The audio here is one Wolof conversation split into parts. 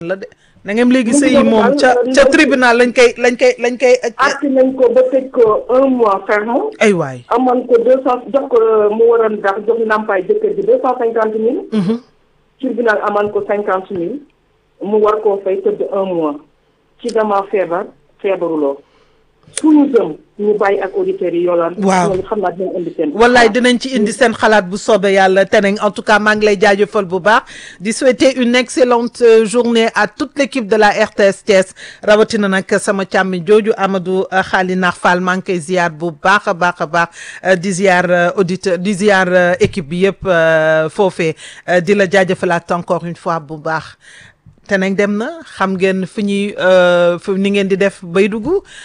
la de na ngeen léegi sëy yi moom ca ca tribunal lañ koy lañ koy lañ koy àtte nañ ko ba tëj ko un mois ferme. ay waay amoon ko deux cent jox ko mu waroon dax jox ndàmpaay jëkkër ji deux cent cinquante mille. tribunal amoon ko cinquante mille. mu war koo fay tëdd un mois. ci dama feebar feebaruloo. suñu jëm ñu bàyyi ak auditeurs yi yoolaan. waaw loolu xam naa dinañ indi seen. wallaay dinañ ci indi seen xalaat bu soobee yàlla teneng en tout cas maa ngi lay jaajëfal bu baax di souhaiter une excellente euh, journée à toute l'équipe de la RTS Thiès rawatina nag sama càmmi jooju Amadou euh, Khali Nar Fall maa ngi koy ziar bu baax a baax a baax euh, di ziar auditeur di ziar équipe bi yëpp foofee di la jaajëfalaat encore une fois bu baax. te nag dem na xam ngeen fu ñuy fu ni ngeen di def bay dugg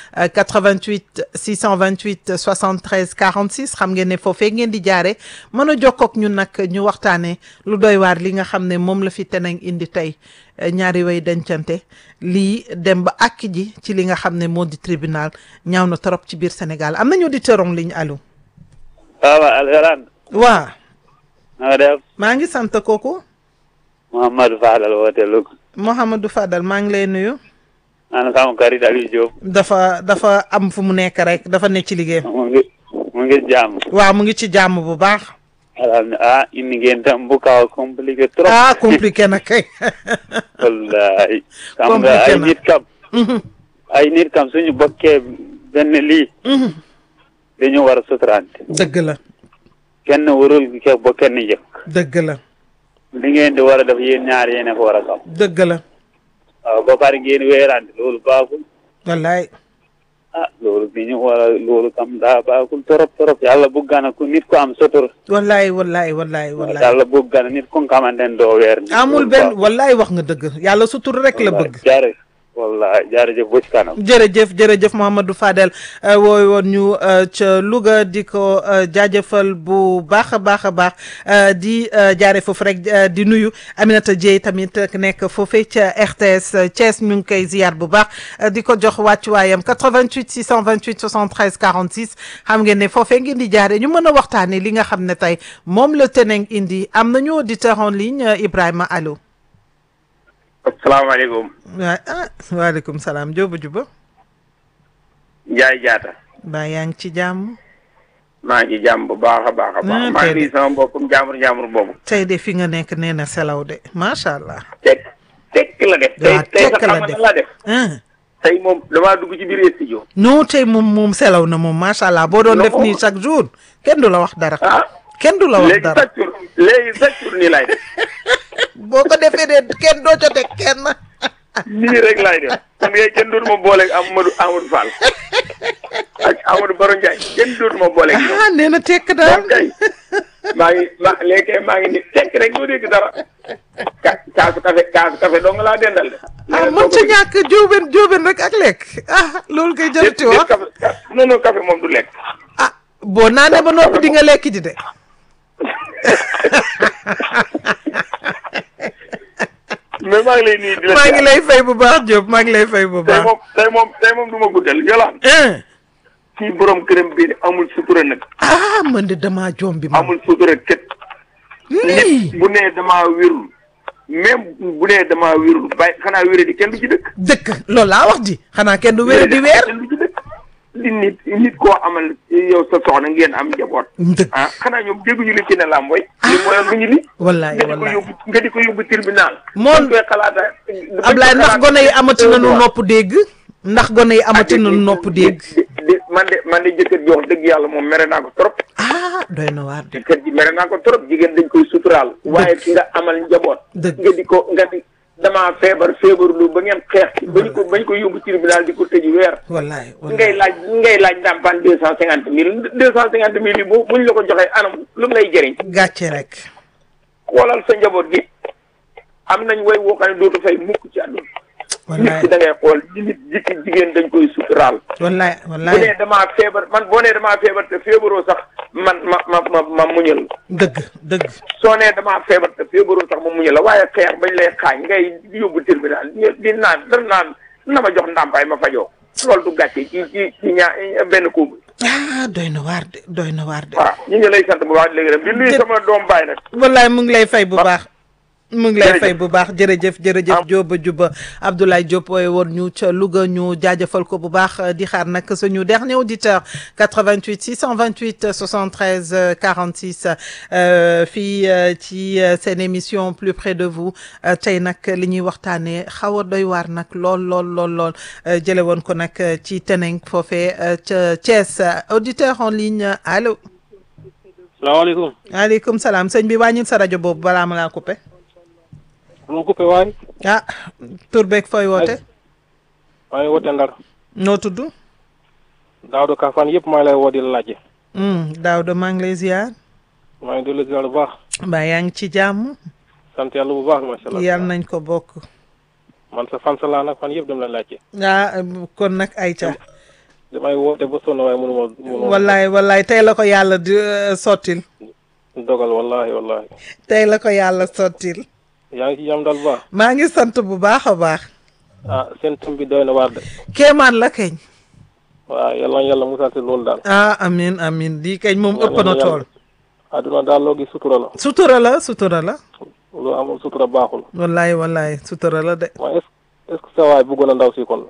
88 628 73 46 xam ngeen ne foofee ngeen di jaare mën a jokkook ñun nag ñu waxtaanee lu doy waar li nga xam ne moom la fi teneng indi tey ñaari way dencante lii dem ba àkk ji ci li nga xam ne moo di tribunal ñaaw na trop ci biir Sénégal am nañu auditeur en ligne allo. waaw Alxuraan. waa na nga def. maa ngi sant kooku. Mouhamadou Fadal woote Louga. Mouhamadou Fadal maa ngi lay nuyu. ana sama xarit Aliou Diop. dafa dafa am fu mu nekk rek dafa ne ci liggéey. mu ngi mu ngi jàmm. waaw mu ngi ci jàmm bu baax. alhamdulilah ah indi ngeen tam bu kaw compliqué trop. ah compliqué na kay. wallahi. xam nga Compliqué ay na. nit kam. ay nit kam suñu bokkee benn lii. dañu war a suturante. dëgg la kenn warul ke ba kenn yëg. dëgg la li ngeen di war a def yéen ñaar yéen a ko war a xam. dëgg la waaw ba pare ngeen weerante loolu baaxul. wallaay ah loolu bi ñu war a loolu kam daa baaxul trop trop yàlla bëgg na ku nit ko am sutur. wallaay wallaay wallaay wallaay yàlla bëgg na nit ku nga xamante ne doo weer. amul benn wallaay wax nga dëgg yàlla sutur rek la bëgg jaare wallahi jaarëjëf ba ci kanam. jërëjëf jërëjëf Mouhamadou Fadel wooy woon ñu euh, ca Louga di ko euh, jaajëfal bu baax a baax a baax euh, di jaare foofu rek di nuyu Aminata Dieye tamit nekk foofee ca RTS Thiès ñu ngi koy ziyaar bu baax di ko jox wàccuwaayam 88 628 73 46 xam ngeen ne foofee ngeen di jaare ñu mën a waxtaanee li nga xam ne tey moom la teneng indi am nañu auditeur en ligne Ibrahima allo. asalaamaaleykum waa ah waaleykum salaam Jóoba juba Njaay Jaata baa yaa ngi ci jàmm. maa ngi jàmm bu baax a baax a baax Ah, maa tey ngi de. nuyu sama mbokkum jaamur jaamur boobu tey de fi nga nekk nee na selaw de macha allah. tekk tekk la def tey waaw tey sax tekk la xam nga def. lan laa def ah tey moom damaa dugg ci biir studio non tey moom moom selaw na moom macha allah boo doon Non. def nii chaque jour kenn du la wax dara. ah kenn du la wax léegi dara chaque jour léegi chaque jour nii laay def boo ko defee de kenn doo ca teg kenn. nii rek laay def man ngay kenn dootu ma booleeg Amadou Amadou Fall ak Amadou Baro Ndiaye kenn dootu ma booleeg ñoom ah nee na tekk daal. moom kay maa ngi ma léegi kay maa ngi ni tekk rek doo dégg dara ka kaasu café kaasu café dong laa dendal de ah mën ca ñàkk jóoben jóoben rek ak lekk ah loolu koy jarati déet wax café non non café moom du lekk ah boo naanee ba noppi di nga lekk ji de. mais maa ngi lay nuyu di la maa ngi lay fay bu baax Diop maa ngi lay fay bu tey baax. moom tey moom tey moom du ma guddal yolaan ah kii borom këram bi amul sutura nag ah man de damaa jombi ma. amul sutura kët nii nit bu nee damaa wérul même bu nee damaa wérul bàyyi xanaa wéré di kenn du ci dëkk dëkk loolu laa wax di xanaa kenn du wér di weer. kenn du ci dëkk di nit nit koo amal yow sa soxna ngeen am njaboot dëkk ah xanaa ñoom dégguñu li ci ne làmb way li mooyoon lu ñu li wallaay nga di ko wallaay yóbbu nga di ko yóbbu tribunal Moom- bañ koy xalaata Ablaye ndax gone yi amati nañu nopp dégg ndax gone yi amati nañu nopp dégg di man de man de jëkkër ji wax dëgg yàlla moom mere naa ko trop ah doy na waar de jëkkër ji mere naa ko trop jigéen dañ koy suturaal waaye ki nga amal njaboot Dëgg. nga di ko nga di damaa feebar feebarlu ba ngeen xeex ci bañ ko bañ ko yóbbu tribunal di ko tëji weer wallaay ngay wallaay laaj ngay laaj ndàmpaan deux cent cinquante mille deux cent cinquante mille yi bu buñ la ko joxee anam lu mu lay jëriñ gàcce rek xoolal sa njaboot gi am nañ way woo xam ne dootu fay mukk ci àdduna nit wallaay ki da ngay xool nit jikki jigéen dañ koy suturaal wallaay bu wallaay nee damaa feebar man boo nee damaa feebar te feebaroo sax man ma ma ma ma muñal dëgg dëgg soo nee damaa feebar te feebaroo sax ma muñal la waaye xeex bañ lay xaañ ngay yóbbu tribunal di di naan dara naan na ma jox ndàmpaay ma fajoo loolu du gàcce ci ci ci ñaa benn couple ah doy na waar de doy na waar de waaw ñu ngi lay sant bu baax léegi rek di nuyu Jë- sama doom baay nag wallaay mu ngi lay fay bu baax mu ngi lay Jërëjëf. fay bu baax jërëjëf jërëjëf Jóoba Juba Abdoulaye Diop wooye woon ñu ca Louga ñu jaajëfal ko bu baax di xaar nag suñu dernier auditeur 88 628 73 46 euh, fii euh, ci euh, seen émission plus près de vous euh, tey nag li ñuy waxtaanee xaw a doy waar nag lool lool lool lool euh, jële woon ko nag euh, ci Teneng foofee euh, ca Thiès auditeur en ligne allo salaamaaleykum maaleykum salaam sëñ bi wàññil sa rajo boobu balaa ma laa coupé mu coupé waay ah tur beeg fooy woote maa ngi wote ndar noo tudd Daouda Ka fan yëpp maa ngi lay woo di la laajte Daouda maa ngi lay ziar maa ngi dellu ziar bu baax mbaa yaa ngi ci jàmm sant yàlla bu baax macha allah yàlla nañ ko bokk man sa fan sa laa nag fan yëpp dem la laajte ah kon nag ayca damay woote ba sonn waaye mënu ma mënu ma wallaay wallaay tey la ko yàlla di euh, sottil dogal wallahi wallahi tey la ko yàlla sottil yaa ngi ci jàmm daal bu baax maa ngi sant bu baax a baax ah seen thème bi doy na waar de kéemaan la keñ waaw yàlla na yàlla musal si loolu daal ah amin amin lii keñ moom ëpp na tool adduna daal loo gis sutura la sutura la sutura la lu amul sutura baaxul wallaay wallaay sutura la de waaye est est ce que sa waay bëggoon a ndaw si kon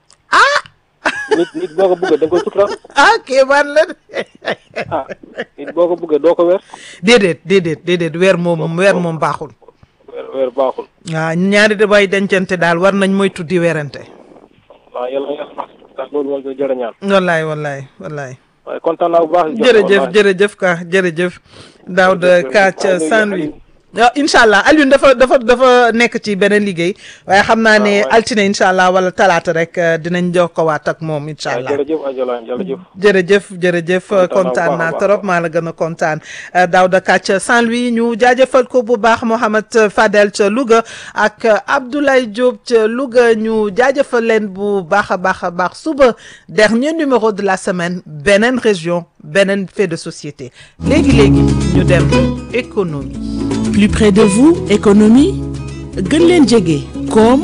nit nit boo ko bëggee da nga koy sutura ah kéemaan la de ah nit boo ko bëggee doo ko weer déedéet déedéet déedéet weer moom weer moom baaxul weer weer baaxul waaw ñaari da bay dencante daal war nañ moytu di werante waaw yàlla na yàlla baax daal loolu moom jërë ñaan wallaay wallaay wallaay waaye kontaan naa bu baax jërëjëf jërëjëf ka jërëjëf Daouda Ka ca Saint-Louis waaw incha allah Alioune dafa dafa dafa nekk ci beneen liggéey waaye xam naa ne waaw. altine incha allah wala talaata rek euh, dinañ jokkowaat ak moom incha allah jërëjëf Adjalañ jërëjëf jërëjëf jërëjëf Kontaan naa bu kontaan baax a naa baax. trop maa la gën a kontaan euh, Daouda Ka ca Saint-Louis ñu jaajëfal ko bu baax Mohamed Fadel ca Louga ak euh, Abdoulaye Diop ca Louga ñu jaajëfal leen bu baax a baax a baax suba dernier numéro de la semaine beneen région beneen fait de société léegi léegi ñu dem économie. plus près de vous économie gën leen jege koom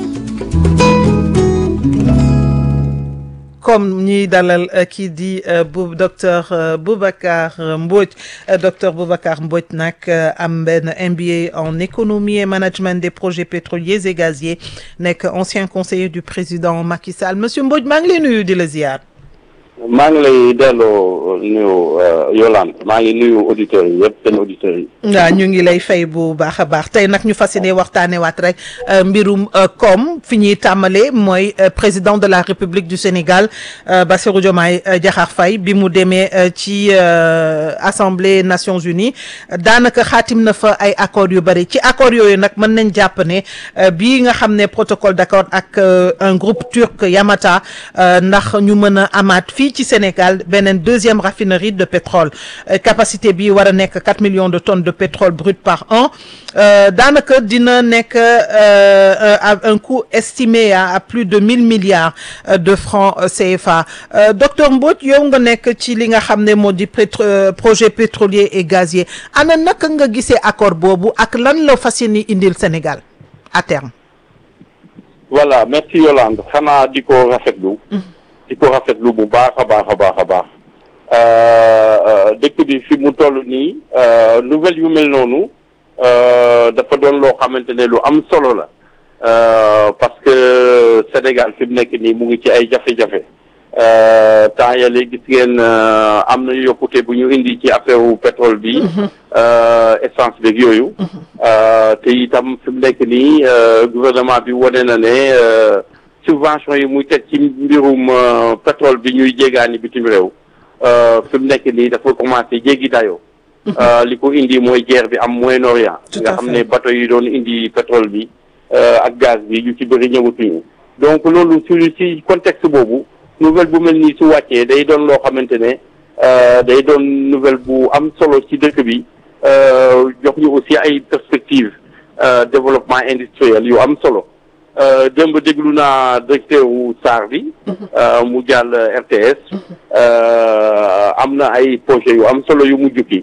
comme ñiy dalal euh, kii di euh, bu docteur euh, Boubacar euh, Mbodj euh, docteur Boubacar Mbodj nag euh, am benn MBA en économie et management des projets pétroliers et gaziers nekk ancien conseiller du président Macky Sall monsieur Mbodj maa ngi lay nuyu di la ziar. maa ngi lay delloo nuyu Yolande maa ngi nuyu auditeurs yi yëpp seen auditeurs yi. waaw ñu ngi lay fay bu baax a baax tey nag ñu fas yéene waxtaanee waat rek euh, mbirum euh, koom fi ñuy tàmbalee mooy euh, président de la République du Sénégal euh, Bassirou Diomaye euh, Diakhar Faye bi mu demee euh, ci euh, Assemblée Nations Unies daanaka xaatim na fa ay accords yu bari ci accords yooyu nag mën nañ jàpp ne euh, bii nga xam ne protocole d'accord ak euh, un groupe turc Yamata euh, ndax ñu mën a amaat fii ci Sénégal beneen deuxième raffinerie de pétrole Euh, capacité bi war a nekk 4 millions de tonnes de pétrole brut par an euh, daanaka dina nekk euh, à un coût estimé à, à plus de 1000 milliards euh, de francs euh, CFA Euh, docteur Mbodj yow nga nekk ci li nga xam ne moo di pétro euh, projet pétrolier et gazier ana naka nga gisee accord boobu ak lan la fas yéene indil Sénégal à terme. voilà merci Yolande xanaa di ko rafetlu. di ko rafetlu bu baax a baax a baax a baax. Euh, euh, dëkk bi fi mu toll nii euh, nouvelle yu mel noonu euh, dafa doon loo xamante ne lu am solo la Euh, parce que Sénégal fi mu nekk nii mu ngi ci ay jafe-jafe Euh, temps yële gis ngeen euh, am na yokkute bu ñu indi ci affaire wu pétrole bi euh, essence beeg yooyu Euh, te itam fi mu nekk nii euh, gouvernement bi wane na ne euh, subvention yi muy teg ci mbirum euh, pétrole bi ñuy jéegaani bitim réew euh, fi mu nekk nii dafa commencé jéggi dayoo Euh, li ko indi mooy guerre bi am Moyen-Orient Tout nga à xam fait. ne bateau yi doon indi pétrole bi euh, ak gaz bi yu ci bëri ñëwatuñu donc loolu su ci contexte boobu nouvelle bu mel nii su wàccee day doon loo xamante ne euh, day doon nouvelle bu am solo ci dëkk bi euh, jox ñu aussi ay perspectives euh, développement industriel yu am solo Euh, démb déglu naa directeur wu SAR bi euh, mu jàll RTS euh, am na ay projet yu am solo yu mu jukki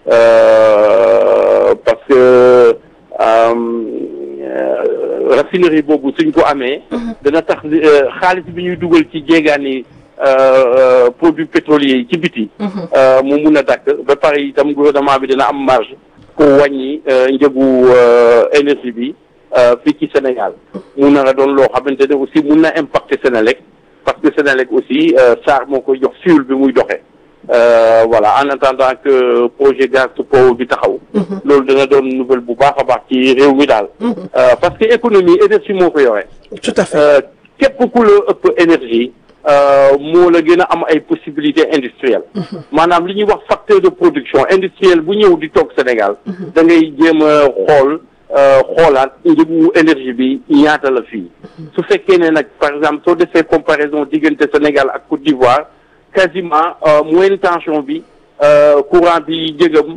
euh, parce que euh, euh, raffinerie boobu suñ ko amee dana tax euh, xaalis bi ñuy dugal ci jéegaani euh, euh, produits pétroliers yi ci biti euh, mu mun a dakk ba pare itam gouvernement bi dina am marge pour wàññi njëgu énergie bi fii ci Sénégal mun na la doon loo xamante ne aussi mun na impacter Sénélec parce que Sénélec aussi SAR moo koy jox fuel bi muy doxee voilà en attendant que projet gaz po bi taxaw loolu dana doon nouvelle bu baax a baax ci réew mi daal parce que économie énergie moo ko yore tout à fait képp ku la ëpp énergie moo la gën a am ay possibilités industrielles maanaam li ñuy wax facteur de production industrielle bu ñëw di toog Sénégal da ngay jéem a xool xoolaat njëgu énergie bi ñaata la fii su fekkee ne nag par exemple soo defee comparaison diggante Sénégal ak Côte d'Ivoire quasiment moyenne tension bi courant bi jëgam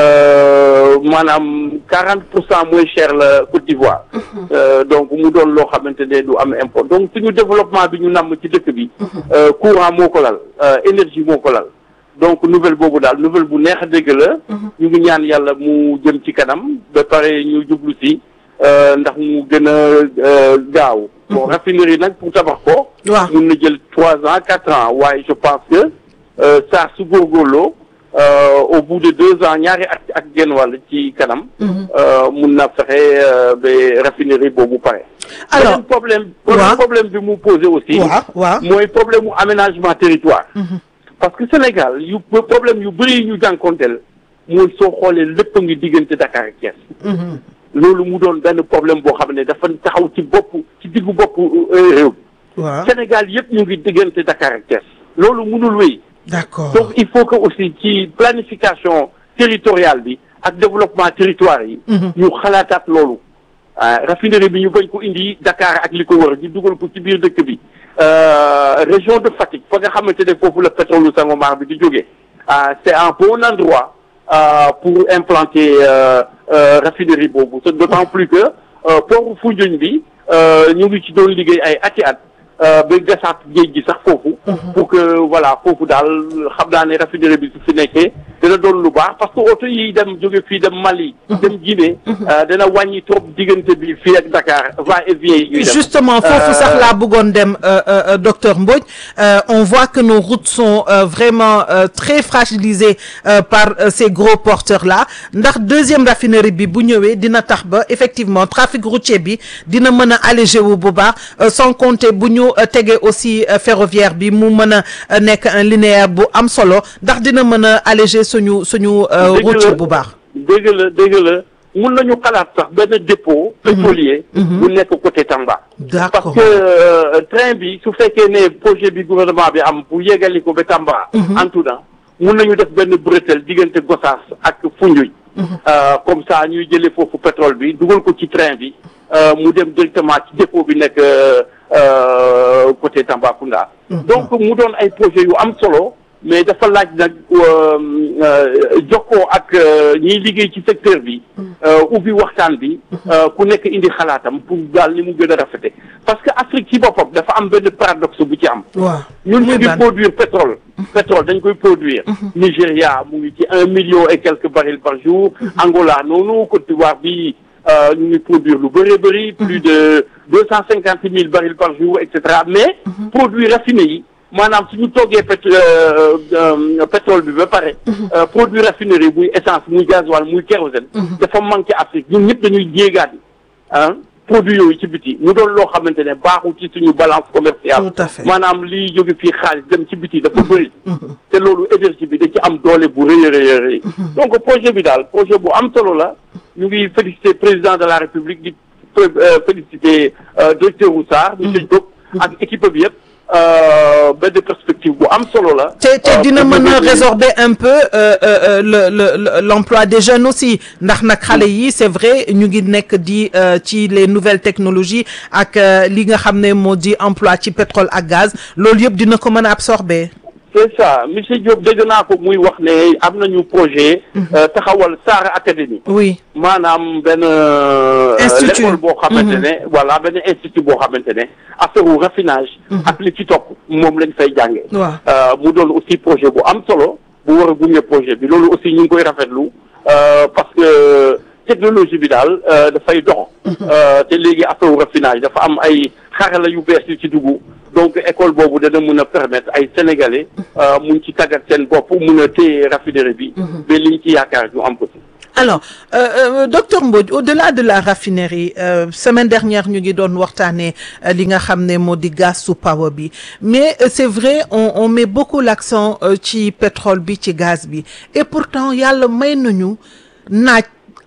maanaam quarante pour cent moins cher la Côte d'Ivoire donc mu doon loo xamante ne du am import donc suñu développement bi ñu namm ci dëkk bi courant moo ko lal énergie moo ko lal donc nouvelle boobu daal nouvelle bu neex a dégg la ñu ngi ñaan yàlla mu jëm ci kanam ba pare ñu jublu si ndax mu gën a gaaw bon raffinerie nag pour tabax ko waaw mun na jël trois ans quatre ans waaye je pense que saa su góorgóorloo au bout de deux ans ñaari at ak genn wàll ci kanam mun na fexe ba raffinerie boobu pare alors beneen problème waaw beneen problème bi mu posé aussi waaw waaw mooy problème mu aménagement territoire parce que Sénégal yu problème yu bëri yi ñu jànkonteel mooy soo xoolee lépp a ngi diggante Dakar ak Thiès loolu mu doon benn problème boo xam ne dafa taxaw ci bopp ci diggu bopp réew waaw Sénégal yëpp ñu ngi diggante Dakar ak Thiès loolu mënul wéy d'accord donc il faut que aussi ci planification territoriale bi ak développement territoire yi ñu xalaataat loolu ah raffinerie bi ñu bañ ko indi Dakar ak li ko wër di dugal ko ci biir dëkk bi région de Fatick fa nga xamante ne foofu la pétrole Sangomar bi di jógee ah c'est un bon endroit ah, pour implanter euh, euh, raffinerie boobu c'est d'autant plus que euh, port Foundiougne bi ñu ngi ci doon liggéey ay ati at ba gasaat géej gi sax foofu pour que voilà foofu daal xam naa ne raffinerie bi su fi nekkee dana doon lu baax parce que oto yi dem jóge fii dem Mali dem Guinée dana wàññi trop diggante bi fii ak Dakar va et vient yi ñuy dem justement foofu sax laa bëggoon dem euh, euh, docteur Mbodj euh, on voit que nos routes sont euh, vraiment euh, très fragilisées euh, par euh, ces gros porteurs là ndax deuxième raffinerie bi bu ñëwee dina tax ba effectivement trafic routier bi dina mën a allégé wu bu baax euh, sans compter bu ñu euh, tegee aussi euh, ferroviaire bi mu mën a euh, nekk un linéaire bu am solo ndax dina mën a alléger suñu suñu euh, Dëgg la. route bu baax dëgg la dëgg la mun nañu xalaat sax benn dépôt pétrolier bu nekk côté Tamba parce d'accord que euh, train bi su fekkee ne projet bi gouvernement bi am pour yeggali ko ba Tamba en tout cas mun nañu def benn bretelle diggante Gossas ak Foundiougne Euh, comme ça ñuy jëlee foofu pétrole bi dugal ko ci train bi euh, mu dem directement ci dépôt bi nekk euh, euh, côté Tambacounda donc mu doon ay projet yu am solo mais dafa laaj nag euh, euh, jokkoo ak euh, ñiy liggéey ci secteur bi euh, ubbi waxtaan bi euh, ku nekk indi xalaatam pour daal ni mu gën a rafete parce que Afrique ci boppam dafa am benn paradoxe bu ci am waaw ñun ñu Muy ngi ban? produire pétrole pétrole dañ koy produire Nigéria mu ngi ci un million et quelques barils par jour Angola noonu Côte d'Ivoire bi euh, ñu ngi produire lu bëree bëri plus de deux cent cinquante mille barils par jour et cetera mais produits raffinés yi maanaam suñu toggee pét euh, euh, pétrole bi ba pare euh, produit raffinerie muy essence muy gasoil muy kérosène dafa manqué Afrique ñun ñëpp dañuy jéegaat ah produit yooyu ci biti mu doon loo xamante ne baaxul ci suñu balance commerciale Tout à fait. maanaam liy jóge fii xaalis dem ci biti dafa bëri te loolu énergie bi da ci am doole bu rëy a rëy a rëy donc projet bi daal projet bu am solo la ñu ngi féliciter président de la république di euh, féliciter euh, directeur Roussard monsieur Diop ak équipe bi yëpp euh, benn perspective bu am solo la te te Euh, dina pour mën a développer- résorber un peu euh, euh, le le le- l'emploi des jeunes aussi ndax nag xale yi c'est vrai ñu ngi nekk di euh, ci les nouvelles technologies ak euh, li nga xam ne moo di emploi ci pétrole ak gaz loolu yëpp dina ko mën a absorber. c'est ça monsieur Diop dégg naa ko muy wax ne am nañu projet euh, taxawal Sahara Academy oui maanaam benn euh, Institut. l'école boo xamante ne voilà benn institut boo xamante ne affaire wu raffinage ak li ci topp moom lañ fay jànge waaw Euh, mu doon aussi projet bu am solo bu war a gunge projet bi loolu aussi ñu ngi koy rafetlu euh, parce que technologie bi daal euh, dafay dox Euh, te léegi affaire wu raffinage dafa am ay xarala yu bees yu ci dugg donc école boobu dana mun a permettre ay sénégalais euh, mun ci tàggat seen bopp mun a téye raffinerie bi ba liñ ci yaakaar ñu am ko ci alors euh, euh, docteur Mbodj au-delà de la raffinerie euh, semaine dernière ñu ngi doon waxtaanee euh, li nga xam ne moo di gaz su power bi mais euh, c'est vrai on on met beaucoup l'accent euh, ci pétrole bi ci gaz bi et pourtant yàlla may nañu naaj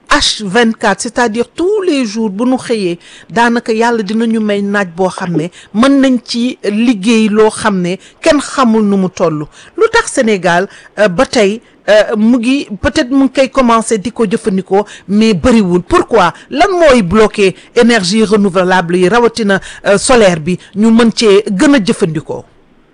H24 c'est-à-dire tous les jours bu nu xëyee daanaka yàlla dinañu may naaj boo xam ne mën nañ ci liggéey loo xam ne kenn xamul nu mu toll lu tax Sénégal euh, ba tey euh, mu ngi peut-être mu ngi koy commencer di ko jëfandikoo mais bëriwul pourquoi lan mooy bloquer énergie renouvelable yi rawatina euh, solaire bi ñu mën cee gën a jëfandikoo.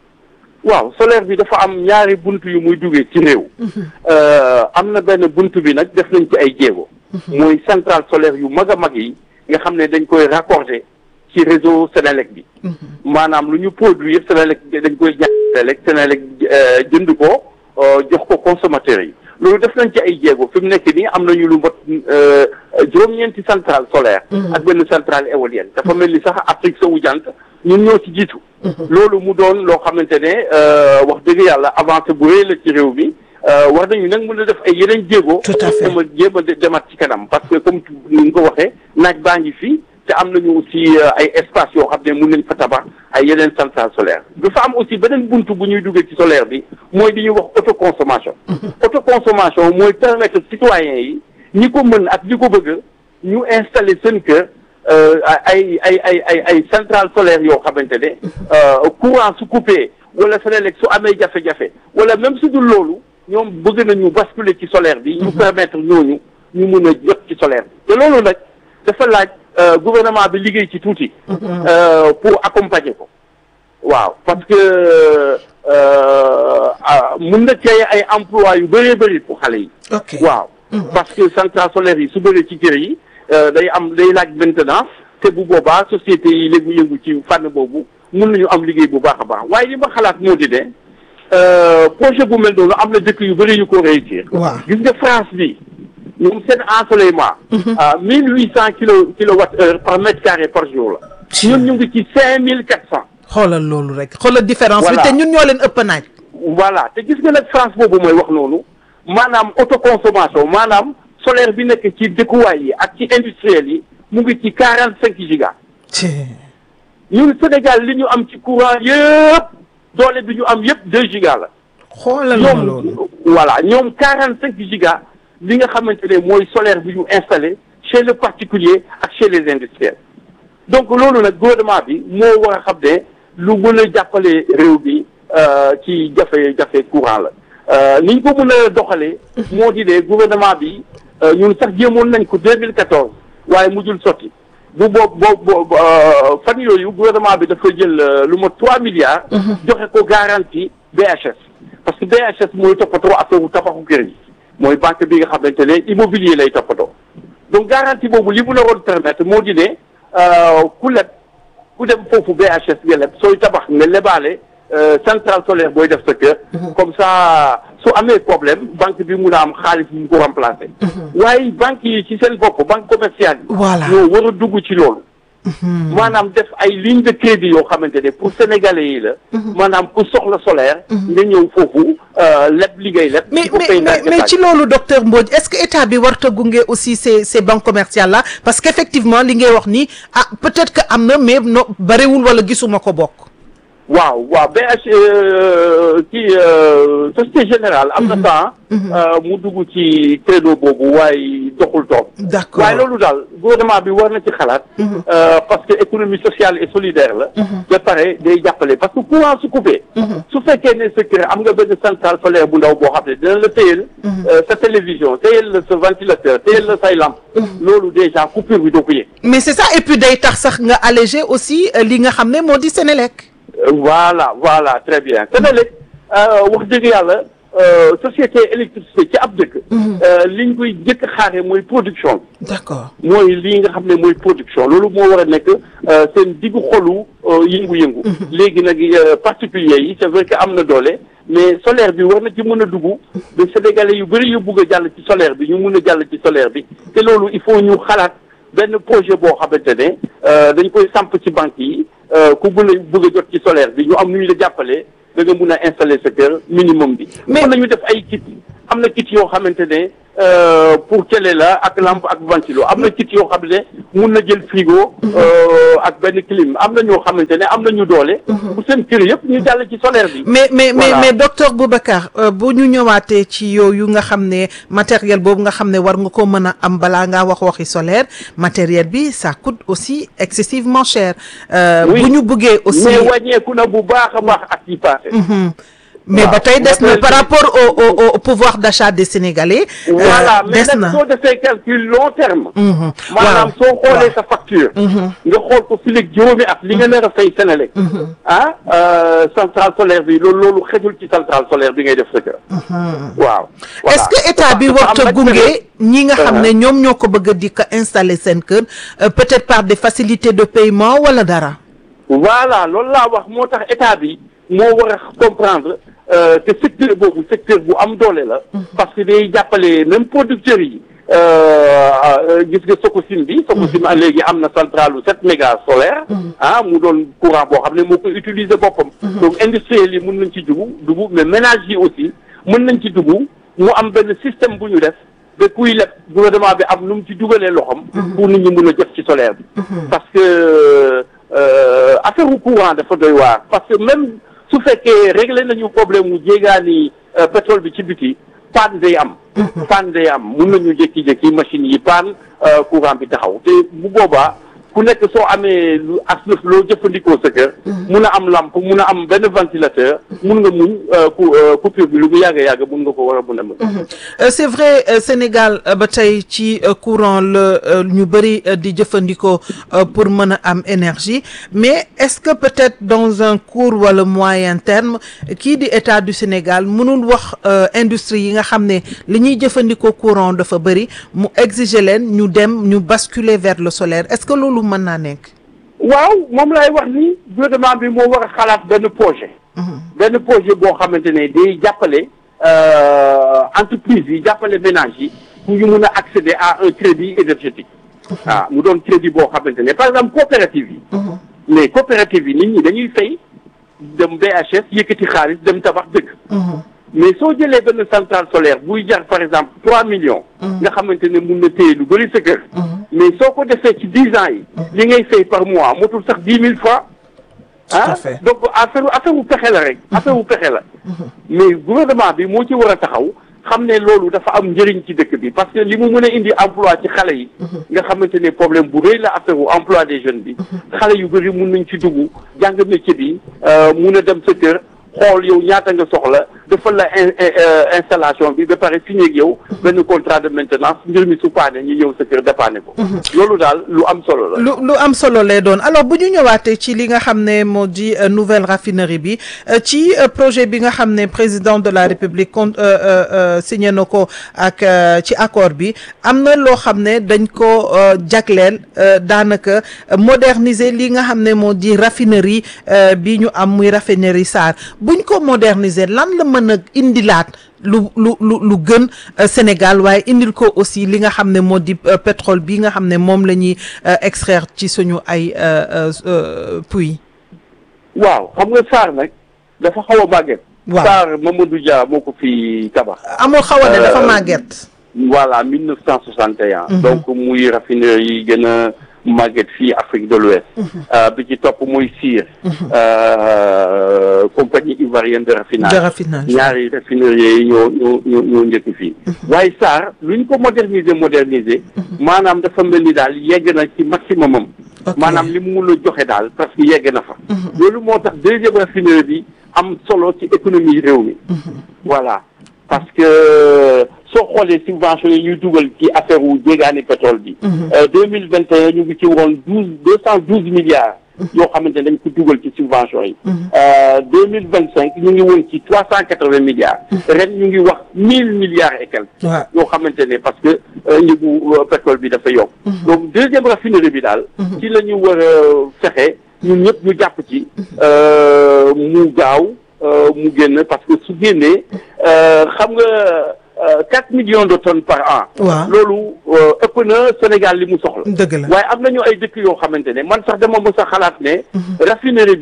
waaw solaire bi dafa am ñaari bunt yu muy duggee ci réew. Euh, am na benn bunt bi nag def nañ ci ay jéego. mooy centrale solaire yu mag a mag yi nga xam ne dañ koy raccorder ci réseau Sénélec bi. maanaam lu ñu produire Sénélec dañ koy jaay Sénélec Sénélec euh, jënd ko euh, jox ko consommateurs yi loolu def nañ ci ay jéego fi mu nekk nii am nañu lu mot euh, juróom-ñeenti centrale solaire. ak benn centrale éolienne dafa mel ni sax Afrique sowu jant ñun ñoo ci jiitu. loolu mu doon loo xamante ne euh, wax dëgg yàlla avancé bu rëy la ci réew mi euh, war nañu nag mën a def ay yeneen jéego. Tout à fait. jéem a jéem a de- demaat ci kanam parce que comme ni nga ko waxee naaj baa ngi fi te am nañu aussi euh, ay espace yoo xam ne mën nañ fa tabax ay yeneen centrale solaire dafa am aussi beneen buntu bu ñuy duggee ci solaire bi mooy li ñuy wax autoconsommation. autoconsommation mooy permettre citoyens yi ñi ko mën ak ñi ko bëgg ñu installer seen kër euh, ay ay ay ay ay centrale solaire yoo xamante ne euh, courant su coupé wala Senelec su amee jafe-jafe wala même su dul loolu ñoom bëgg nañu basculer ci solaire bi ñu permettre ñooñu ñu mun a jot ci solaire bi te loolu nag dafa laaj euh, gouvernement bi liggéey ci tuuti euh, pour accompagner ko waaw parce que euh, ah, mun na créer ay emploi yu bëree bëri pour xale yi ok waaw parce que centrale solaire yi su bëree ci kër yi euh, day am day laaj maintenance te bu boobaa société yi léegi yëngu ci fànn boobu mun nañu am liggéey bu baax a baax waaye li ma xalaat moo di ne euh, projet bu mel noonu am na dëkk yu bëri yu ko réussir. waaw gis nga France bi ñoom seen ensoleillement. à mille huit cent kilo kilowatt heure par mètre carré par jour la. ñun ñu ngi ci cinq mille quatre cent. xoolal loolu rek xoolal différence bi Voilà. te ñun ñoo leen ëpp naaj. voilà te gis nga nag France boobu mooy wax noonu maanaam autoconsommation maanaam solaire bi nekk ci dëkkuwaay yi ak ci industriel yi mu ngi ci quarante cinq giga ñun Sénégal li ñu am ci courant yëpp doole bi ñu am yëpp deux giga la xoolal ma loolu. ñoom voilà ñoom quarante cinq giga li nga xamante ne mooy solaire bi ñu installé chez le particulier ak chez les industriels donc loolu nag gouvernement bi moo war a xam ne lu mën a jàppale réew bi euh, ci jafe-jafe courant la euh, ni ñu ko mën a doxalee moo di ne gouvernement bi euh, ñun sax jéemoon nañ ko 2014 waaye mujjul sotti bu boobu boobu fan yooyu gouvernement bi dafa jël euh, lu mot 3 milliards joxe ko garantie BHS parce que BHS mooy toppatoo affaire tabaxu kër yi mooy banque bi nga xamante ne immobilier lay toppatoo donc garantie boobu li mu la woon permettre moo di ne euh, ku leb ku dem foofu BHS nga leb sooy tabax nga lebaale euh, centrale solaire booy def sa kër comme ça su amee problème banque bi mun a am xaalis bu mu ko remplacer waaye banque yi ci seen bopp banque commerciale yi Voilà. ñoo war a dugg ci loolu maanaam def ay ligne de crédit yoo xamante ne pour sénégalais yi la maanaam ku soxla solaire nga ñëw foofu euh, leb li ngay leb mais di ko mais fay mais ndànk mais ndànk. ci loolu docteur Mbodj est-ce que état bi warta gunge aussi ces ces banques commerciales là parce qu'effectivement li ngay wax nii ah peut-être que am na mais no bariwul wala gisuma ko bokk. waaw waaw BH euh, kii euh, Société Générale am na temps euh, mu dugg ci credo boobu waaye doxul toog D'accord. waaye loolu daal gouvernement bi war na ci xalaat euh, parce que économie sociale et solidaire la ba pare day jàppale parce que courant su coupé su fekkee ne sa kër am nga benn centrale solaire bu ndaw boo xam ne dina la téyel euh, sa télévision téyel la sa ventilateur téyel la say lampe loolu déjà coupure bi doo ko yëg mais c'est ça et puis day tax sax nga alléger aussi euh, li nga xam ne moo di Sénélec. Euh, voilà voilà très bien Senelec wax dëgg yàlla euh, société électricité ci ab dëkk euh, liñ koy jëkk xaare mooy production d'accord mooy lii nga xam ne mooy production loolu moo war a nekk euh, seen diggu xolu euh, yëngu-yëngu léegi nag euh, particulier yi c'est vrai que am na doole mais solaire bi war na ci mën a dugg de sénégalais yu bëri yu bugg a jàll ci solaire bi ñu mun a jàll ci solaire bi te loolu il faut ñu xalaat benn projet boo xamante ne euh, dañ koy samp ci banque yi euh, ku bëgg a bëgg a jot ci solaire bi ñu am nu ñu la jàppalee da nga mun a installer sa kër minimum bi. Mais- mën nañu def ay kit am na kit yoo xamante ne euh, pour télé la ak lampe ak ventilo am na kit yoo xam ne mun na jël frigo euh, ak benn clim am na ñoo xamante ne am na ñu doole bu seen kër yëpp ñu jàll ci solaire bi mais mais mais Voilà. mais docteur Boubacar euh, bu ñu ñëwaatee ci yooyu nga xam ne matériel boobu nga xam ne war nga ko mën a am balaa ngaa wax waxi solaire matériel bi ça coûte aussi excessivement cher. Euh, Oui. bu ñu bëggee aussi. mais wàññeeku na bu baax a baax ak yi passé Mhm. mais waaw. ba tey des na Matériel par bi- rapport au au au pouvoir d'achat des Sénégalais. euh, voilà mais des nag na. soo defee calcul long terme Mhm. maanaam waaw. soo xoolee sa facture nga xool ko fi léegi juróomi at li nga nar a fay Sénélec ah euh, centrale solaire bi loolu loolu xejul ci centrale solaire bi ngay def sa kër waaw voilà. est-ce que état bi Dafa am warta nag gunge ñi nga xam ne Uh-huh. ñoom ñoo ko bëgg a di ko installer seen kër euh, peut-être par des facilités de paiement wala dara. voilà loolu laa wax moo tax état bi moo war a comprendre euh, que secteur boobu secteur bu am doole la parce que day jàppale même producteurs yi euh, euh, gis nga Sococim bi Sococim a léegi am na centrale u sept mégas solaire ah mu doon courant boo xam ne moo koy utiliser boppam donc industriels yi mën nañ ci dugg dugg mais ménages yi aussi mën nañ ci dugg mu am benn système bu ñu def ba kuy leb gouvernement bi am nu mu ci dugalee loxom pour nit ñi mën a jot ci solaire bi parce que euh, affaire u courant dafa doy waar parce que même su fekkee réglé nañu problème mu jéegaani euh, pétrole bi ci biti panne day am panne day am mun nañu jékki-jékki machine yi panne euh, courant bi taxaw te bu boobaa ku nekk soo amee lu as lëf loo jëfandikoo sa kër mun a am lampe mun a am benn ventilateur mun nga muñ euh, cou- euh, coupure bi lu mu yàgg yàgg mun nga ko war a mun a mën Euh, c'est vrai euh, Sénégal euh, ba tey ci euh, courant la euh, ñu bëri euh, di jëfandikoo euh, pour mën a am énergie mais est-ce que peut-être dans un court wala moyen terme kii di état du Sénégal mënul wax euh, industrie yi nga xam ne li ñuy jëfandikoo courant dafa bëri mu exiger leen ñu dem ñu basculer vers le solaire est-ce que loolu mën naa nekk. waaw moom lay wax ni gouvernement bi moo war a xalaat benn projet benn projet boo xamante ne day jàppale euh, entreprise yi jàppale ménage yi pour ñu mun a accéder à un crédit énergétique ah mu doon crédit boo xamante ne par exemple coopérative yi mais coopérative yi nit ñi dañuy fay dem BHS yëkkati xaalis dem tabax dëkk mais soo jëlee benn centrale solaire buy jar par exemple trois millions nga xamante ne mun na téye lu bëri sa kër mais soo ko defee ci dix ans yi li ngay fay par mois motul sax dix mille fois à ah fait. donc affaire affaire wu pexe la rek affaire wu pexe la mais gouvernement bi moo ci war a taxaw xam ne loolu dafa am njëriñ ci dëkk bi parce que li mu mën a indi emploi ci xale yi nga xamante ne problème bu rëy la affaire wu emploi des jeunes bi xale yu bëri mun nañ ci dugg jàng métier bi euh, mun a dem sa kër xool yow ñaata nga soxla defal la in- in- euh, installation bi ba pare signé ak yow benn contrat de maintenance mbir mi su paane ñu ñëw sa kër dépanne ko loolu daal lu am solo la lu lu am solo lay doon alors bu ñu ñëwaatee ci li nga xam ne moo di euh, nouvelle raffinerie bi euh, ci euh, projet bi nga xam ne président de la république con euh, euh, euh, signé na ko ak euh, ci accord bi am na loo xam ne dañ ko euh, jagleel euh, daanaka euh, moderniser li nga xam ne moo di raffinerie euh, bi ñu am muy raffinerie Sarr buñ ko moderniser lan la mën a indilaat lu lu lu lu gën euh, Sénégal waaye indil ko aussi li nga xam ne moo di euh, pétrole bi nga xam ne moom la ñuy euh, extraire ci suñu ay euh, euh, euh, puits. waaw xam nga Sarr nag dafa xaw a màgget Waaw. Sarr Mamadou Dia moo ko fi tabax amul xaw a ne dafa Euh, màgget. voilà 1961 donc muy raffinerie yi gën a màgget fii Afrique de l'Ouest Euh, bi ci topp muy Sir euh, compagnie ivoirienne de raffinage De raffinage. ñaari raffinerie yi ñoo ñoo ñoo ñoo njëkk fii waaye Sarr lu ñu ko moderniser moderniser maanaam dafa mel ni daal yegg na ci maximum am Ok. maanaam li mu mun a joxe daal parce que yegg na fa loolu moo tax deuxième raffinerie bi am solo ci économie réew mi voilà parce que soo xoolee subvention yi ñuy dugal ci affaire wu jéegaani pétrole bi deux mille vingt et un ñu ngi ci woon douze deux cent douze milliards yoo xamante ne dañ ko dugal ci subvention yi deux mille vingt cinq ñu ngi woon ci trois cent quatre vingt milliards ren ñu ngi wax mille milliards et quelques waaw yoo xamante ne parce que euh, njëgu euh, pétrole bi dafa yokk donc deuxième raffinerie bi daal ci la ñu war a fexe ñun ñëpp ñu jàpp ci euh, mu gaaw euh, mu génn parce que su génnee euh, xam nga euh, quatre millions de tonnes par an waaw loolu euh, ëpp na Sénégal li mu soxla dëgg la. waaye am nañu ay dëkk yoo xamante ne man sax dama mës a xalaat ne raffinerie bi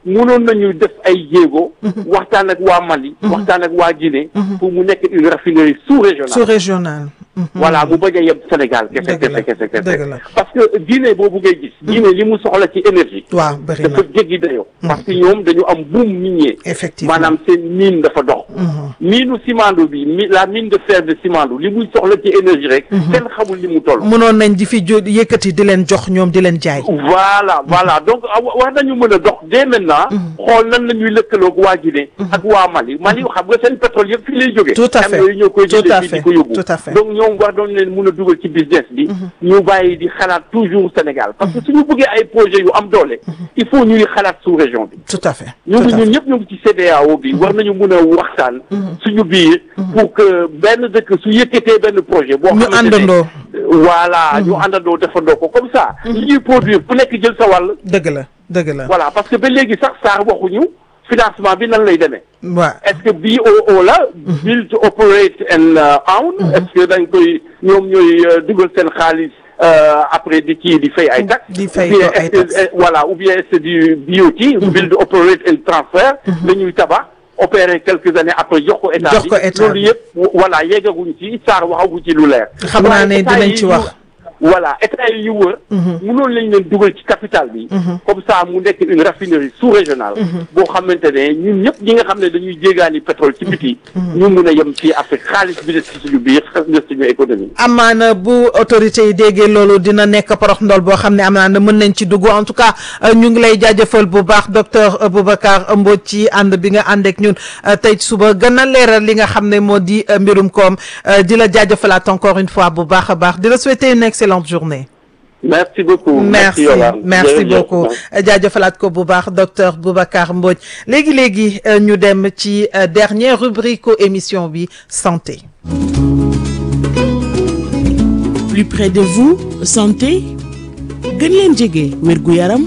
mënoon nañu def ay jéego. waxtaan ak waa Mali. waxtaan ak waa Guinée. pour mu nekk une raffinerie sous-régionale. sous-régional. voilà mu bañ a yem Sénégal. kese Dëgg la, kese kese kese dëgg la. parce que Guinée boobu ngay gis. Guinée li mu soxla ci énergie. waaw bëri na dafa jéggi dayoo. parce que ñoom dañu am boom minier. effectivement maanaam seen mine dafa dox. miinu Simandou bi mi la mine de fer de Simandou li muy soxla ci énergie rek. kenn xamul li mu toll. mënoon nañ di fi jo yëkkati di leen jox ñoom di leen jaay. voilà voilà donc ah, wa- war nañu mën a dox dès maintenant. xool nan la ñuy lëkkaloog waa Guinée. ak waa Mali Mali xam nga seen pétrole yëpp fii lay jógee. Tout à fait. camions yi ñoo koy Tout jëlee à fii fait. di ko yóbbu. Tout à fait. donc ñoom war doon leen mën a dugal ci business bi. ñu bàyyi di xalaat toujours Sénégal parce que suñu bëggee ay projets yu am doole. il faut ñuy xalaat sous région bi. tout à fait. ñu tout ngi à ñun fait. ñëpp ñu ngi ci CEDEAO bi war nañu mun a waxtaan. suñu biir. pour que benn dëkk su yëkkatee benn projet. boo ñu xamante ne àndandoo. voilà ñu àndandoo defandoo ko comme ça. li ñuy produire ku nekk jël sa wàll. dëgg la dëgg la. voilà parce que ba léegi sax saar waxuñu financement bi nan lay demee. waaw est-ce que BOO la. build to operate and uh, own. est-ce que dañ koy ñoom ñooy euh, dugal seen xaalis euh, après di kii di fay ay taxes. Di fay Ou bien ko ay est-ce que, taxes. euh, voilà ou bien c'est du BOT. build operate and transfer. dañuy tabax opérer quelques années après jox ko état Jox ko état loolu bi. yëpp voilà yeggaguñ ci saar waxaguñ ci lu leer. Xam naa ne waaye état dinañ yi ci ñu- wax. voilà état yi ñu wër. mënoon lañ leen dugal ci capital bi. comme ça mu nekk une raffinerie sous-régionale. boo xamante ne ñun ñëpp ñi nga xam ne dañuy jéegaani pétrole ci biti. ñu mun a yem fii Afrique xaalis bi des ci suñu biir xas des suñu économie. amaana bu autorité yi déggee loolu dina nekk porox ndol boo xam ne amaana mën nañ ci dugg en tout cas euh, ñu ngi lay jaajëfal bu baax docteur Boubacar Mbodj ci ànd bi nga ànd ak ñun euh, tey suba gën a leeral li nga xam ne moo di euh, mbirum koom euh, di la jaajëfalaat encore une fois bu baax a baax di la souhaiter une excellente journée. merci beaucoup. merci Yolande. merci Jërëjëf. beaucoup jaajëfalaat ko bu baax docteur Boubacar Mbodj léegi léegi euh, ñu dem ci euh, dernière rubrique u émission bi santé. plus près de vous santé gën leen jege wérgu yaram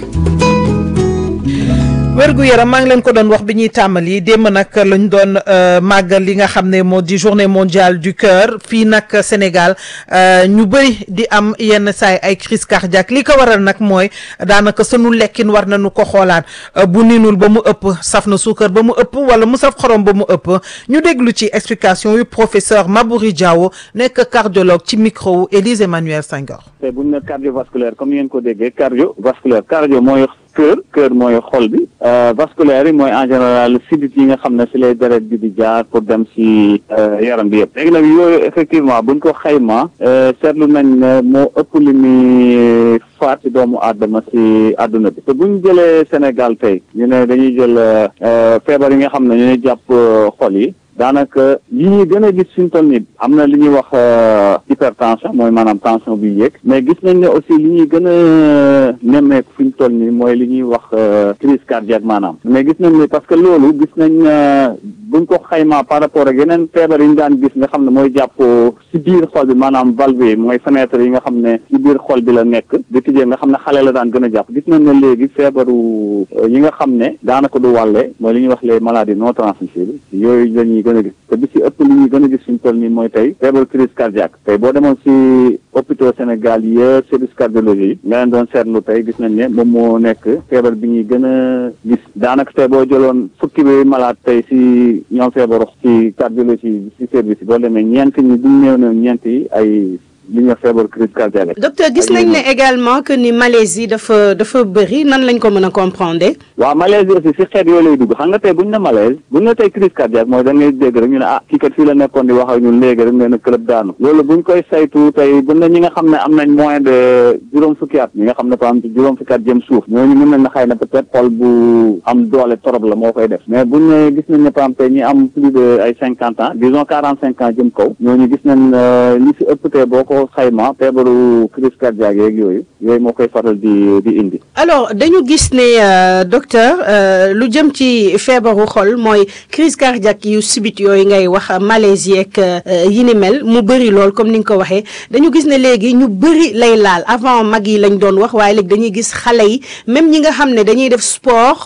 wérgu yaram maa ngi leen ko doon wax bi ñuy tàmbali démb nag lañ doon euh, màggal li nga xam ne moo di journée mondiale du cœur fii nag Sénégal euh, ñu bëri di am yenn saay ay crise cardiaque li ko waral nag mooy daanaka sunu lekkin war nañu ko xoolaat euh, bu ninul ba mu ëpp saf na suukar ba mu ëpp wala mu saf xorom ba mu ëpp ñu déglu ci explication yu professeur Mabouri Diawo nekk cardiologue ci micro wu Élise Emmanuel Senghor. te bu ñu ne cardiovasculaire comme ngeen ko déggee cardiovasculaire cardio mooy cœur cœur mooy xol bi euh, vasculaire yi mooy en général sidit yi nga xam ne si lay deret bi di jaar pour dem si euh, yaram bi yëpp léegi nag yooyu effectivement buñ ko xayma euh, seetlu nañ ne moo ëpp li muy faat si doomu aadama si àdduna bi te buñ jëlee Sénégal tey ñu ne dañuy jël euh, feebar yi nga xam ne ñooy jàpp euh, xol yi daanaka li ñuy gën a gis suñ toll nii am na li ñuy wax euh, hypertension mooy maanaam tension bi yéeg mais gis nañ ne aussi li ñuy gën a nemmeeku fi ñu toll nii mooy li ñuy wax euh, crise cardiaque maanaam mais gis nañ ne parce que loolu gis nañ euh, buñ ko xaymaa par rapport ak yeneen feebar yi ñu daan gis nga xam ne mooy jàpp si biir xol bi maanaam valve yi mooy fenêtre yi nga xam ne si biir xol bi la nekk di tijjee nga xam ne xale la daan gën a jàpp gis nañ ne léegi feebaru euh, yi nga xam ne daanaka du wàlle mooy li ñuy wax les maladies non transmissibles yooyu la ñuy gën a gis te bi si ëpp li ñuy gën a gis suñu toll nii mooy tey feebaru crise cardiaque tey boo demoon si hôpitaux Sénégal yëpp service cardiologie yi nga leen doon seetlu tey gis nañ ne moom moo nekk feebar bi ñuy gën a gis daanaka tey boo jëloon fukki bi malade tey si ñoom feebaru ci cardiologie si service yi boo demee ñeent ñi duñ néew na ñeent yi ay li ñuy wax feebaru crise cardiaque docteur gis nañ ne également que ni malaise yi dafa dafa bëri nan lañ ko mën a comprendre. waaw malaise yi aussi si xeet yooyu lay dugg xam nga tey buñ ne malaise buñ ne tey crise cardiaque mooy da ngay dégg rek ñu ne ah kii kat fii la nekkoon di wax ak ñun léegi rek nee na club daanu loolu buñ koy saytu tey buñ ne ñi nga xam ne am nañ moins de juróom fukki at ñi nga xam ne par exemple juróom fukki at jëm suuf ñooñu mën nañ na xëy na peut-être xol bu am doole trop la moo koy def mais buñ ne gis nañ ne par exemple tey ñi am plus de ay cinquante ans disons quarante cinq ans jëm kaw ñooñu gis nañ li si ëpp tey boo ko xayma feebaru crise cardiaque yeeg yooyu yooyu moo koy faral di di indi alors dañu gis ne euh, docteur euh, lu jëm ci feebaru xol mooy crise cardiaque yu subit yooyu ngay wax malaise yeeg euh, yi ni mel mu bëri lool comme ni nga ko waxee dañu gis ne léegi ñu bëri lay laal avant mag yi lañ doon wax waaye léegi dañuy gis xale yi même ñi nga xam ne dañuy def sport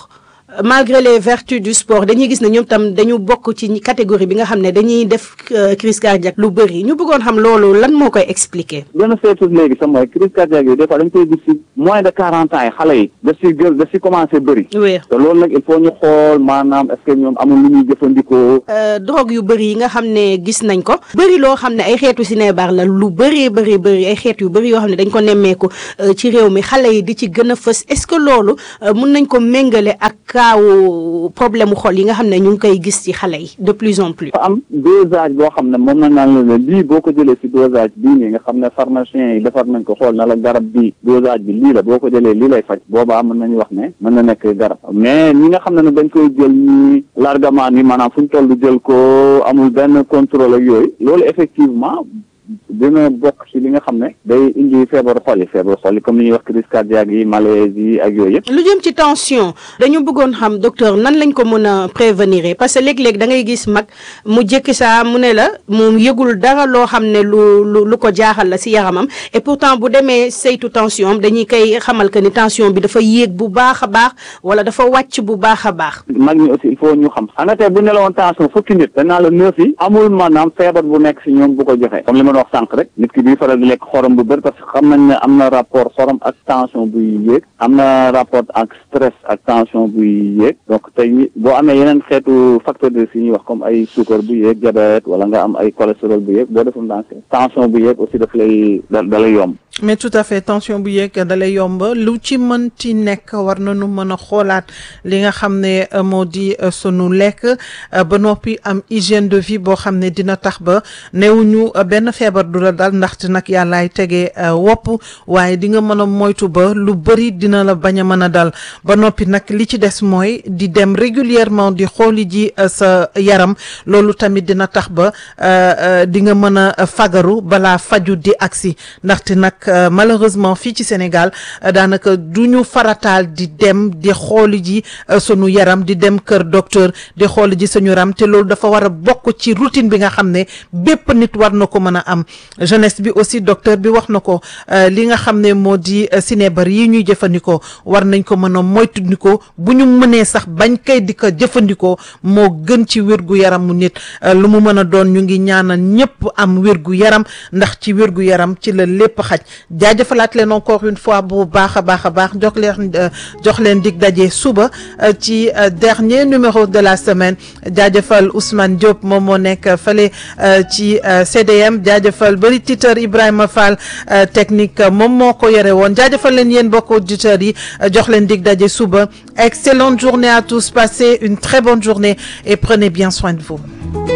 malgré les vertus du sport dañuy gis ne ñoom tam dañu bokk ci catégorie bi nga xam ne dañuy def crise cardiaque lu bëri ñu bëggoon xam loolu lan moo koy expliquer. gën a seetu léegi sax mooy crise cardiaque yi des fois dañ koy gis ci moins de quarante ans yi xale yi daf si gën daf si commencé bëri. oui te loolu nag il faut ñu xool maanaam est-ce que ñoom amul lu ñuy jëfandikoo. drogue yu bëri yi nga xam ne gis nañ ko bëri loo xam ne ay xeetu sinébar la lu bëree bëri bëri ay xeet yu bëri yoo xam ne dañ ko nemmeeku ci réew mi xale yi di ci gën a fës est-ce que loolu mun nañ ko méngale ak kaawu problème mu xol yi nga xam ne ñu ngi koy gis ci xale yi de plus en plus. dafa am dosage boo xam ne moom na naan la ne lii boo ko jëlee ci dosage bii nii nga xam ne pharmacien yi defar nañ ko xool na la garab bi dosage bi lii la boo ko jëlee lii lay faj boobaa mën nañu wax ne mën na nekk garab mais ñi nga xam ne ne dañ koy jël ñi largement ni maanaam fu ñu toll jël ko amul benn contrôle ak yooyu loolu effectivement dina bokk ci li nga xam ne day indi feebaru xol yi feebaru xol yi comme ni ñuy wax crise cardiaque yi malaise yi ak yooyu yëpp. lu jëm ci tension dañu bëggoon xam docteur nan lañ ko mën a prévenir parce que léeg-léeg da ngay gis mag mu jékki saa mu ne la mu yëgul dara loo xam ne lu lu lu ko jaaxal la ci yaramam et pourtant bu demee saytu tension am dañuy koy xamal que ni tension bi dafa yéeg bu baax a baax wala dafa wàcc bu baax a baax. mag ñi aussi il faut ñu xam xam nga tey bu ne la woon tension fukki nit danaa la neuf yi amul maanaam feebar bu nekk ci ñoom bu ko joxe comme li ma wax sànq rek nit ki bii faral di lekk xorom bu bëri parce que xam nañ ne am na rapport xorom ak tension buy yéeg am na rapport ak stress ak tension buy yéeg donc tey boo amee yeneen xeetu facteur de risque yi ñuy wax comme ay suukar bu yéeg diabète wala nga am ay cholestérol bu yéeg boo defum dans tension bu yéeg aussi daf lay da da lay yomb mais tout à fait tension bu yéeg da lay yomb lu ci mënti nekk war nañu mën a xoolaat li nga xam ne moo di sunu lekk ba noppi am hygiène de vie boo xam ne dina tax ba newuñu benn feebar du la dal ndaxte nag yàllaay tegee wopp waaye di nga mën a moytu ba lu bëri dina la bañ a mën a dal ba noppi nag li ci des mooy di dem régulièrement di xooli ji sa yaram loolu tamit dina tax ba di nga mën a fagaru balaa faju di agsi ndaxte nag malheureusement fii ci Sénégal daanaka du ñu farataal di dem di xooli ji sunu yaram di dem kër docteur di xooli ji suñu yaram te loolu dafa war a bokk ci routine bi nga xam ne bépp nit war na ko mën a am jeunesse bi aussi docteur bi wax na ko li nga xam ne moo di sinébar yi ñuy jëfandikoo war nañ ko mën a moytandikoo bu ñu mënee sax bañ kay di ko jëfandikoo moo gën ci wérgu yaramu nit lu mu mën a doon ñu ngi ñaanal ñëpp am wérgu yaram ndax ci wérgu yaram ci la lépp xaj jaajëfalaat leen encore une fois bu baax a baax a baax jox leen jox leen dig daje suba ci dernier numéro de la semaine jaajëfal Ousmane Diop moom moo nekk fële ci CDM jaajëfal bëri titeur Ibrahima Fall technique moom moo ko yore woon jaajëfal leen yéen mbokk auditeurs yi jox leen dig daje suba excellente journée à tous passez une très bonne journée et prenez bien soin de vous